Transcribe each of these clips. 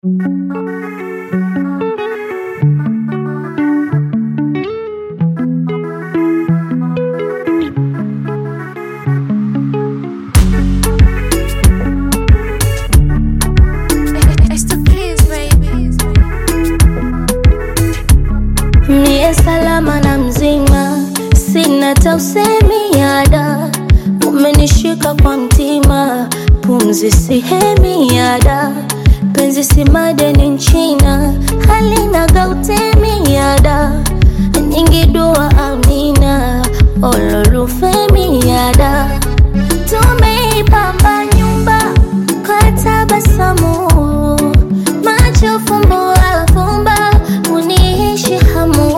Mie salama na mzima, sina tausemi yada, umenishika kwa mtima, pumzi sihemi yada, penzi si madeni nchina, halina gautemi yada, nyingi dua amina, ololufemi yada, tumeipamba nyumba kwa tabasamu, macho fumbo afumba, uniishi hamu,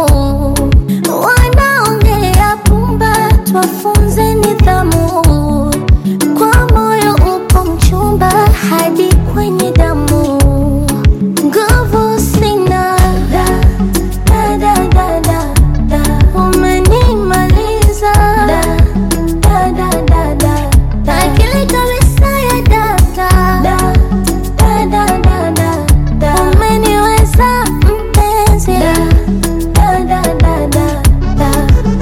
wanaongea pumba, twafunze nidhamu, kwa moyo upo mchumba hadi kwenye damu, nguvu sina da, da, da, da, da, da. umenimaliza da, da, da, da, da, da. akili kabisa ya data da, da, da, da, da, da. umeniweza mpenzi da, da, da, da, da, da.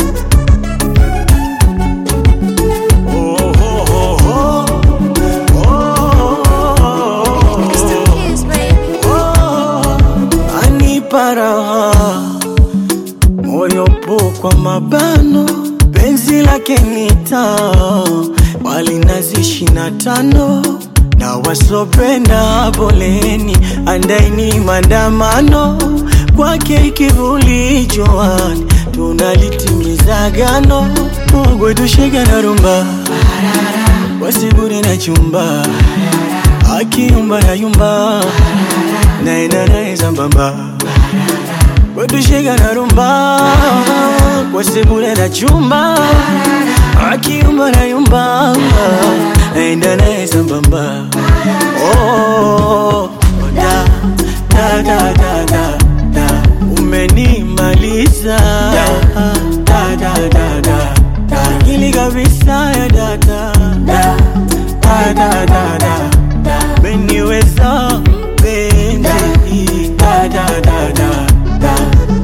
anipa raha moyo po kwa mabano penzi lake nita walinazi shina tano na wasopenda poleni andaini mandamano kwake ikivuli joani tunalitimiza gano mogwetushega na rumba wasibure na chumba akiyumba na yumba naenda naye sambamba kwetushika na rumba kwa sebule na chumba akiyumba na yumba naenda naye sambamba oh, da, da, da, da, da, da. umenimaliza da, da, da, da, da, da. akili kabisa ya data da, da, da, da, da, da. umeniweza mpenzi da, da, da, da, da.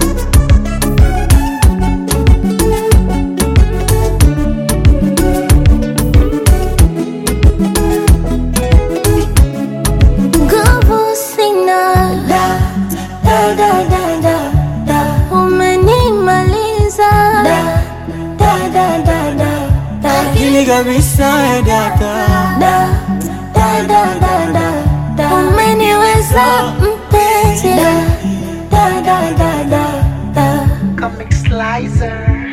Nguvu sina da, da, da, da, da, da. Umenimaliza da, da, da, da, da, da. akili kabisa ya data Da, da, da, da, da, da. Umeniweza mpenzi da, da, da, da, da, da. Comic Slicer.